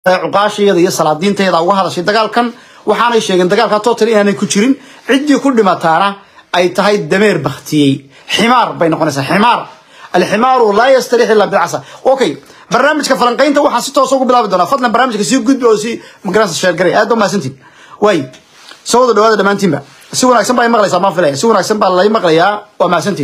cuqaashayada iyo salaadiinteeda uga hadashay dagaalkan waxaanay sheegeen dagaalka total inaanay ku jirin ciddii ku dhimataana ay tahay dameer baktiyey ximaar bay noqonaysaa ximaar alximaaru laa yastarix illa bilcasa okay barnaamijka falanqaynta waxaan si toosa ugu bilaabi doonaa fadlan barnaamijka sii gudbi oo si magaranaysa sheergaray aad ba mahadsantiin waay soo wada dhawaada dhammaantiinba si wanaagsan baa i maqlaysaa maan filaya si wanaagsan baa lay maqlayaa waa mahadsantiin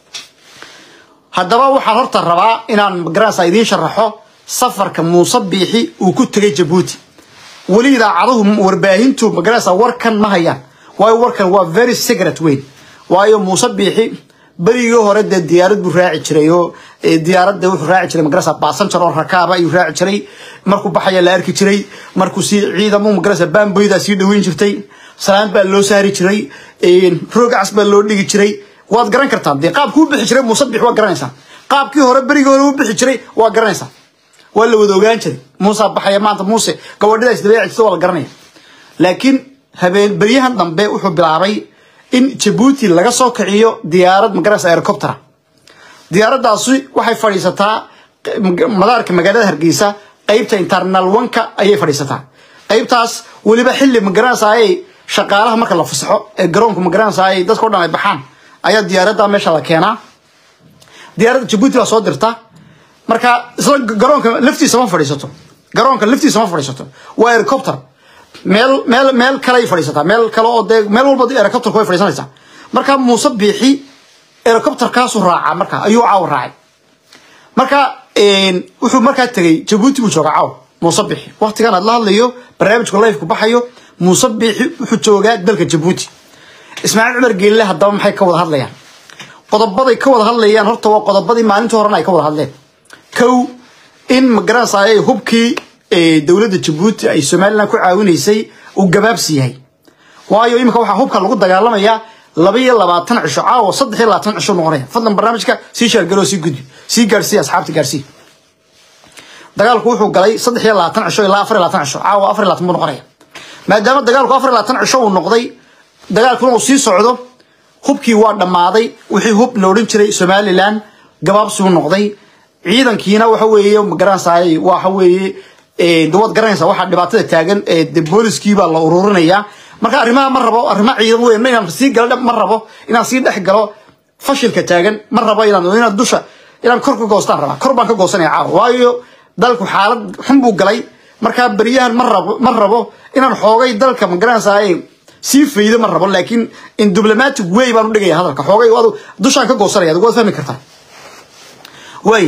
haddaba waxaan horta rabaa inaan magaranaysa idiin sharaxo safarka muuse biixi uu ku tegay jabuuti weli idaacaduhu warbaahintu magaranaysa warkan ma hayaan waayo warkan waa very secret weyn waayo muuse biixi berigii hore dee diyaarad buu raaci jiray oo diyaaradda wuxuu raaci jiray magarasa baasanjar oo rakaaba ayuu raaci jiray markuu baxaya la arki jiray markuu si ciidamo magarasa baamboydaa sii dhaweyn jirtay salaan baa loo saari jiray roogacas baa loo dhigi jiray waad garan kartaan dee qaabkii u bixi jiray muuse biixi waa garanaysaa qaabkii hore berigii hore u bixi jiray waa garanaysaa waa la wada ogaan jiray muusa baxaya maanta muuse gabadhidaas dabeecisa waa la garanaya laakiin habeen beryahan dambe wuxuu bilaabay in jabuuti laga soo kiciyo diyaarad magarasa helicoptera diyaaraddaasi waxay fadhiisataa madaarka magaalada hargeysa qeybta internal wanka ayay fadhiisataa qeybtaas weliba xilli magaranaysa ay shaqaalaha marka la fasaxo ee garoonka magaranaysa ay dadka o dhan ay baxaan ayaa diyaaradda meesha la keenaa diyaaradda jabuuti baa soo dirta marka isla garoonka laftiisa ma fadhiisato garoonka laftiisa ma fadhiisato waa helicopter meel meel meel kaley fadhiisataa meel kale oo dee meel walba helicopterka way fadhiisanaysaa marka muuse biixi helicopterkaasu raacaa marka ayuu caaw raacay marka wuxuu markaa tegey jabuuti buu joogaa caaw muuse biixi waqtigan aad la hadlayo barnaamijku lifeku baxayo muuse biixi wuxuu joogaa dalka jabuuti ismaaciil cumar geelle haddaba maxay ka wada hadlayaan qodobaday ka wada hadlayaan horta waa qodobadii maalintii horena ay ka wada hadleen kow in magaranaysa ay hubkii dowladda jabuuti ay somalilan ku caawinaysay uu gabaabsi yahay waayo iminka waxaa hubka lagu dagaalamayaa laba iyo labaatan cisho caawa saddex iyo labaatan cisho noqonaya fadlan barnaamijka sii sheergaloo sii gudbi sii gaadhsiiya asxaabta gaadhsii dagaalku wuxuu galay saddex iyo labaatan cisho ilaa afar iyo labaatan cisho caawa afar iyo labaatan buu noqonaya maadaama dagaalku afar iyo labaatan cisho uu noqday dagaalkuna uu sii socdo hubkii waa dhammaaday wixii hub la odhan jiray somalilan gabaabsigu noqday ciidankiina waxa weeye magaranaysaay waxa weeye dawad garanaysa waxaa dhibaatada taagan de booliskii baa la ururinayaa marka arrimaha ma rabo arrimo ciidan weyn inaan sii galo ma rabo inaan sii dhex galo fashilka taagan ma rabo inaan inaan dusha inaan kor ka goostaan rabaa kor baan ka goosanaya caawa waayo dalku xaalad xun buu galay markaa beryahan ma rabo ma rabo inaan xoogay dalka magaranaysaay sii faydo ma rabo laakiin in diplomatic way baan u dhigaya hadalka xoogay adu dushaan ka goosanaya adigu waad fahmi kartaa way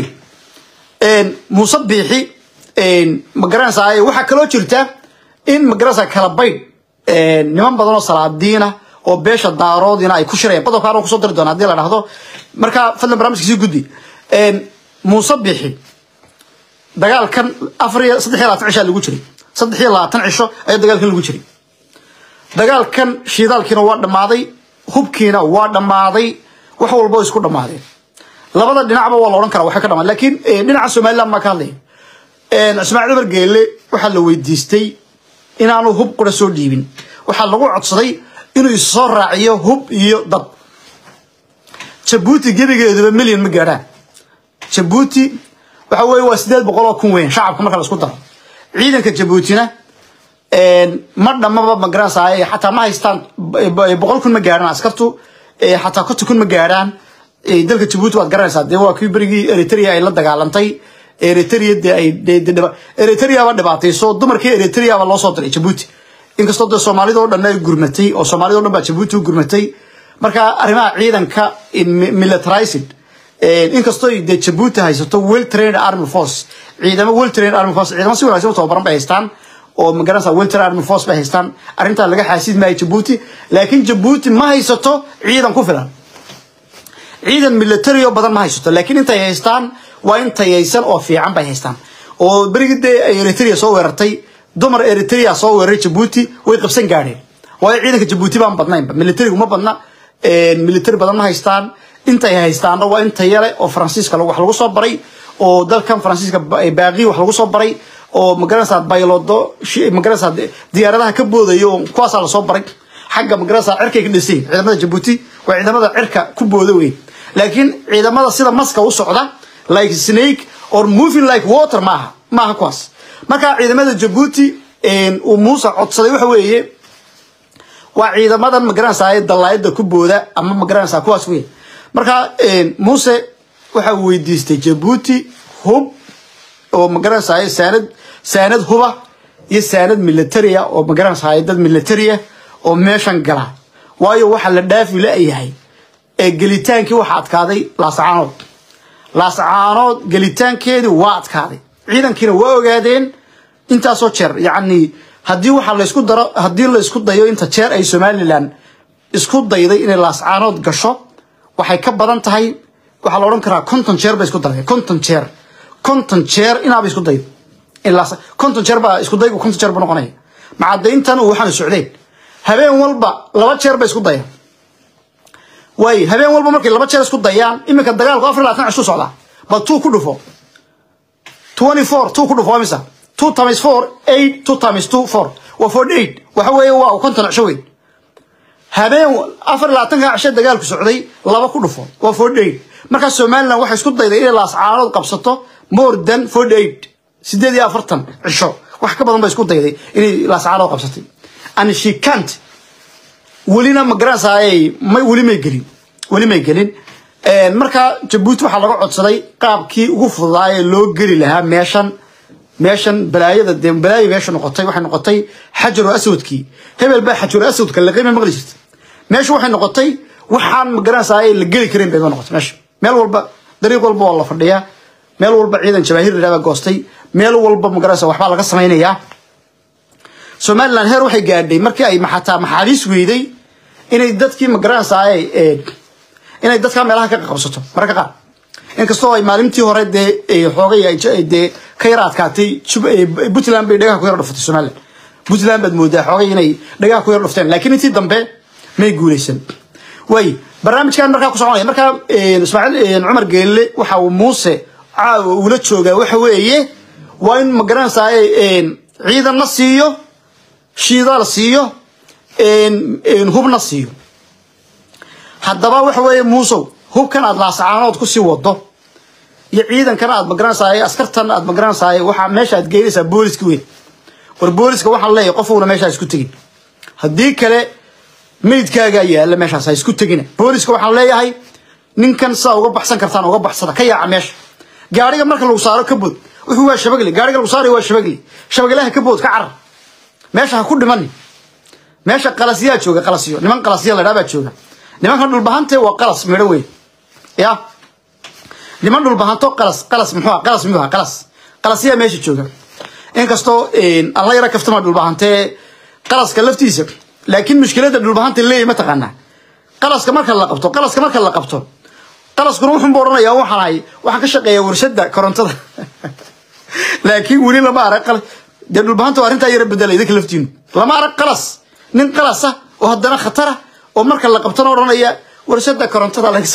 muuse biixi magaranaysaa waxaa kaloo jirta in magaranaysaa kala baydh niman badan oo salaadiina oo beesha daaroodina ay ku shirayaan qodobka anoo kusoo diri doona hadii la dhahdo marka fadlan barnaamijka sii gudbi muuse bixi dagaalkan afar iyo saddex iyo labaatan cishaa lagu jiray saddex iyo labaatan cisho ayaa dagaalkan lagu jiray dagaalkan shiidaalkiina waa dhammaaday hubkiina waa dhammaaday wax walba isku dhammaadeen labada dhinacba waa la odhan karaa waxay ka dhamaan laakiin dhinaca somaliland maa ka hadlaya ismaaciil cumar geelle waxaa la weydiistay inaanu hub qura soo dhiibin waxaa lagu codsaday inuu issoo raaciyo hub iyo dad jabuuti gebigeeduba milyan ma gaadhaan jabuuti waxa weeye waa sideed boqol oo kun weyn shacabka marka la isku daro ciidanka jabuutina ma dhammaba magaranaysaay xataa ma haystaan boqol kun ma gaadhaan askartu xataa konton kun ma gaadhaan dalka jabuuti waad garanaysaa dee waa kii berigii eritrea ay la dagaalantay eritrea de ay eritreaba dhibaatayso dumarkii eritreaba loo soo diray jabuuti inkastoo dee soomaalida o dhan ay gurmatay oo soomaalida o dhan baa jabuuti u gurmatay marka arrimaha ciidanka militarized inkastoo dee jabuuti haysato well trained army force ciidamo well trained army force ciidamo si wanaagsan u tababaran bay haystaan oo magaranaysa well trained army force bay haystaan arrintaa laga xaasid maayo jabuuti laakiin jabuuti ma haysato ciidan ku filan ciidan military oo badan ma haysato laakiin intay haystaan waa in tayaysan oo fiican bay haystaan oo berigii dee ay eritrea soo weerartay dumar eritrea soo weeraray jabuuti way qabsan gaadheen waayo ciidanka jabuuti baan badnaynba militarigu ma badna military badan ma haystaan intay haystaanna waa in tayale oo faransiiska wax lagu soo baray oo dalkan faransiiska baaqi wax lagu soo baray oo magaranaysaa baylodo magaranaysaa diyaaradaha ka boodaya oo kuwaasaa lasoo baray xagga magaranaysaa cirkay ka dhisay ciidamada jabuuti waa ciidamada cirka ku booda weyn laakiin ciidamada sida maska u socda like snake or moving like water maaha maaha kuwaas marka ciidamada jabuuti uu muuse codsaday waxa weeye waa ciidamadan magaranaysaa dalaayada ku booda ama magaranaysaa kuwaas wey marka muuse waxa uu weydiistay jabuuti hub oo magaranaysaa saanad saanad huba iyo saanad militaria oo magaranaysaa dad militaria oo meeshan gala waayo waxa la dhaafi la-yahay ee gelitaankii waxa adkaaday laascaanood laascaanood gelitaankeedii waa adkaaday ciidankiina waa ogaadeen intaasoo jeer yacni haddii waxaa laysku daro haddii laysku dayo inta jeer ay somalilan isku dayday inay laascaanood gasho waxay ka badan tahay waxaa la odhan karaa konton jeer bay isku dayday konton jeer konton jeer inaaba isku daydo konton jeer baa isku daygu konton jeer buu noqonaya macadayntan uu waxaanu socdeen habeen walba laba jeer bay isku dayaan waaye habeen walba markay laba jeer isku dayaan iminka dagaalku afar labaatan cishu socdaa bal two ku dhufo twenty four two ku dhufo waa misa two times four eight two times two four waa forty eight waxa weeye waa konton cisho weyn habeen afar labaatanka cisho dagaalku socday laba ku dhufo waa forty eight markaa somaliland waxay isku dayday inay laascaanood qabsato more than forty eight sideed iyo afartan cisho wax ka badan bay isku dayday inay laascaanood qabsatay and she can't welina ma garanaysaay may weli may gelin weli may gelin marka jabuuti waxaa laga codsaday qaabkii ugu fududaa ee loo geli lahaa meeshan meeshan balaayada dee balaayo meesha noqotay waxay noqotay xajaru aswadkii hebel baa xajaru aswadka laqayma maqli jirta meesha waxay noqotay waxaan ma garanaysaay la geli karin bay noqotay meesha meel walba dariiq walba waa la fadhiyaa meel walba ciidan jabaahiir baa goostay meel walba ma garanaysa waxbaa laga samaynayaa somaliland heer waxay gaadhay markii ay xataa maxaabiis weyday inay dadkii magaranaysaay inay dadkaa meelaha ka qabsato mararka qaar inkastoo ay maalintii hore dee xoogay dee ka yar adkaatay puntland bay dhagaha ku yar dhuftay somaliland puntland baad moodaa xoogay inay dhagaha ku yar dhufteen laakiin intii dambe may guuleysan way barnaamijkan markaa ku soconaya markaa ismaaciil cumar geelle waxa uu muuse caawa ula joogaa waxa weeye waa in magaranaysaay ciidanna siiyo shiidaal siiyo hubna siiyo haddaba waxa weeye muusow hubkan aad laasacaanood kusii wado iyo ciidankan aad magaranaysaay askartan aad magaranaysaay waxaa meesha aad geynaysaa booliska weyn war booliska waxaan leeyahay qofuuna meeshaa isku tegin haddii kale meydkaagaa yaala meeshaas ha isku tegina booliska waxaan leeyahay ninkan sidaa uga baxsan kartaan uga baxsada ka yaaca meesha gaariga marka lagu saaro ka bood wuxuu waa shabagli gaariga lagu saarayo waa shabagli shabaglaha ka bood ka carar meesha ha ku dhimani meesha qalasyaa jooga qalasyo niman qalasya la dhaa baa jooga nimankan dhulbahante waa qalas midho weyn ya niman dhulbahanto qalas qalas muxuu ah qalas muxuu ah qalas qalasyaa meesha jooga inkastoo alla yara kaftama dhulbahante qalaska laftiisa laakiin mushkiladda dhulbahanta leeyahy mataqaanaa qalaska marka la qabto qalaska marka la qabto qalaskuna wuxuunba odhanayaa waxaan ahay waxaan ka shaqeeyaa warshada korontada laakiin weli lama arag qalas dee dhulbahanta waa arrintaa yara bedela idinka laftiinu lama arag qalas nin qalasa oo haddana khatara oo marka la qabtana odhanaya warshada korontada laga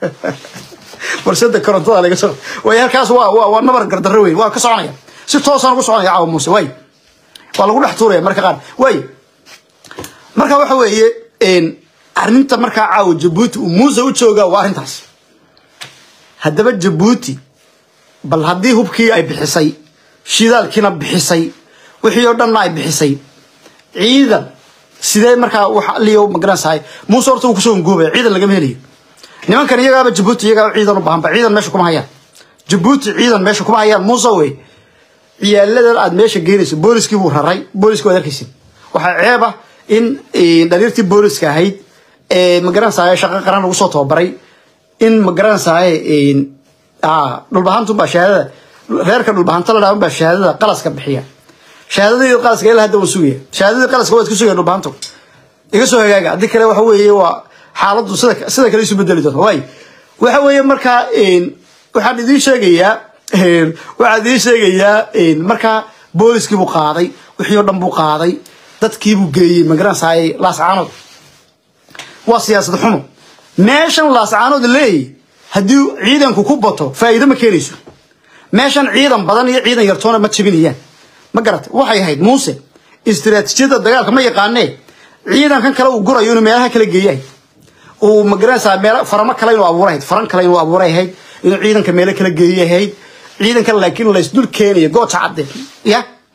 warshada korontada laga soo way halkaas waa waa waa nabar gardarro weyn waa ka soconaya si toosaan ugu soconaya caawa muuse way waa lagu dhex tuuraya marka qaar way marka waxa weeye arrinta markaa caawa jabuuti uu muuse u joogaa waa arrintaas haddaba jabuuti bal haddii hubkii ay bixisay shidaalkiina bixisay wixii oo dhanna ay bixisay ciidan sidee markaa wax liyo magaranaysahay muuse horta uu kusoo ngoobaya ciidan lagama helayo nimankan iyagaaba jabuuti iyagaaba ciidan u baahanba ciidan meesha kuma hayaan jabuuti ciidan meesha kuma hayaan muuse wey ciyaaladan aad meesha geynayso booliskii buu raray booliski waad arkaysin waxaa ceeb ah in dhaliirtii booliska ahayd ee magaranaysahay shaqo qaran lagu soo tababaray in magaranaysahay dhulbahantu baa shahaadada reerka dhulbahanta la dhahan baa shahaadada qalaska bixiya shahaadadii qalaska ilaa hadda waan sugaya shahaadadii qalaska waad ku sugaya dhulbahantu iga soo hagaaga haddii kale waxa weeye waa xaaladdu sida sida kale isu bedeli doonta waay waxa weeye markaa waxaan idiin sheegayaa waxaan idiin sheegayaa markaa booliskii buu qaaday wixii oo dhan buu qaaday dadkii buu geeyey magaranaysaay laascaanood waa siyaasad xumo meeshan laascaanood leeyahy haddii ciidanku ku bato faa'iido ma keenayso meeshan ciidan badan iyo ciidan yartoona ma jebinayaan ma garata waxay ahayd muuse istiraatiijiyadda dagaalka ma yaqaanee ciidankan kale uu gurayo inuu meelaha kala geeyahay uu magaranaysaa meel faramo kale inuu abuurahayd faran kale inuu abuuray ahayd inuu ciidanka meelo kala geeyahayd ciidankan laakiin laysdul keenayo gooja cadde ya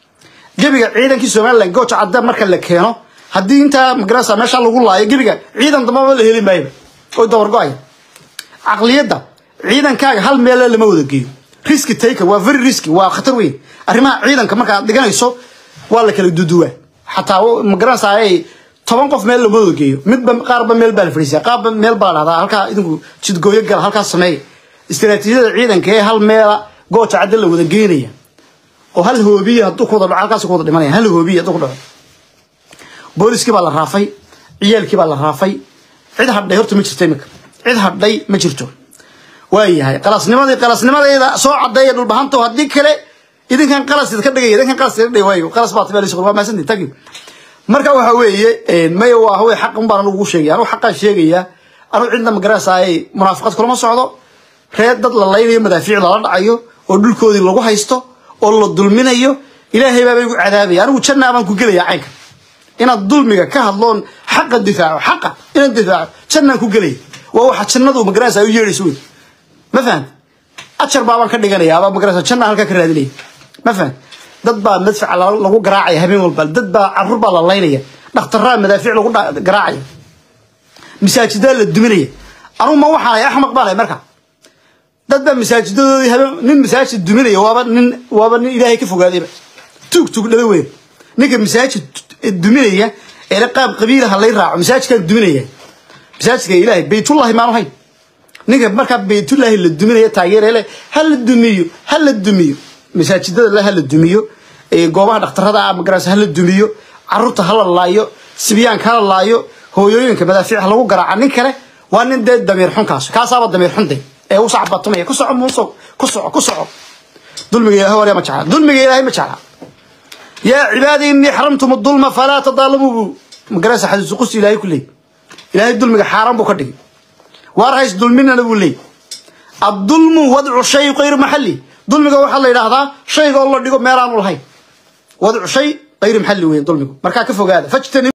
gebiga ciidankii somalilan gooja cadda marka la keeno haddii intaa magarasa meesha lagu laayo gebiga ciidan dambaba la heli maayo oy dabargo-aya caqliyadda ciidankaaga hal meele lama wada geeyo riski taker waa very risky waa khatar weyn arrimaha ciidanka marka aad dhiganayso waa la kala duduwaa xataa magaranaysa ay toban qof meel lama wada geeyo midba qaarba meel baa la fadhiisiya qaarba meel baa la dhahdaa halkaa idinku jidgooyo gala halkaas sameeya istiraatiijiyada ciidanka ee hal meela gooja cadda la wada geynaya oo hal hoobiya hadduu ku wada dhaco halkaas ku wada dhimanaya hal hoobiya hadduu ku dhaco booliskii baa la raafay ciyaalkii baa la raafay cid hadhay horta ma jirto imika cid hadhay ma jirto waayahay qalasnimadii qalasnimadayda soo cadeeya dhulbahanto haddii kale idinkan qalas idinka dhigaya idinkan qalas idinka dhigay waayo qalas baa tabeel waa maasantii tagi marka waxa weeye maya waa hawey xaq un baan anugu sheegaya anugu xaqaan sheegaya anugu cidna magaranaysaaye munaafiqad kulama socdo reer dad la laynayo madaafiic lala dhacayo oo dhulkoodii lagu haysto oo la dulminayo ilaahay baaba igu cadaabaya anigu jannaa baan ku gelaya caynka inaad dulmiga ka hadloon xaqa difaaco xaqa inaad difaaco jannaan ku gelaya waa waxa jannadu magaranaysaa u yeedhayso wey ma fahan ajar baabaan ka dhiganaya abaa magarasa janna halkaa ka raadinaya ma fahan dad baa madfaca lagu garaacaya habeen walba dad baa carruur baa la laynaya dhakhtaraa madaafiic lagu garaacaya masaajidaa la duminaya anugu ma waxaanay axmaq baan marka dad baa masaajidadoodii habeen nin masaajid duminaya waaba nin waaba nin ilaahay ka fogaadayba tuug tuug dhala weyn ninka masaajid duminaya ee qaab qabiilaha lay raaco masaajidkaan duminaya masaajidka ilaahay baytullahi maanu hayn ninka markaa baytullaahi la duminaya taageerele ha la dumiyo ha la dumiyo masaajidada le ha la dumiyo goobaha dhakhtarada ah magaras ha la dumiyo caruurta ha la laayo sibyaanka ha la laayo hooyooyinka madaafiic ha lagu garaaca nin kale waa nin dee damiir xunkaas kaasaaba damiir xunde ee u sacbatumaya ku soco muuso ku soco ku soco dulmiga ilahay waliya ma jecla dulmiga ilaahay ma jecla yaa cibaadi innii xaramtum dulma falaa tadaalamuu magarasa xadiisu qusi ilaahay ku leey ilaahay dulmiga xaaraan buu ka dhigay waar hays dulminana buu leey addulmu wadcu shay qayr maxalli dulmiga waxaa la yidhaahdaa shayga oo la dhigo meelaanu lahayn wadcu shay qayr maxalli weyn dulmigu markaa ka fogaada fajtani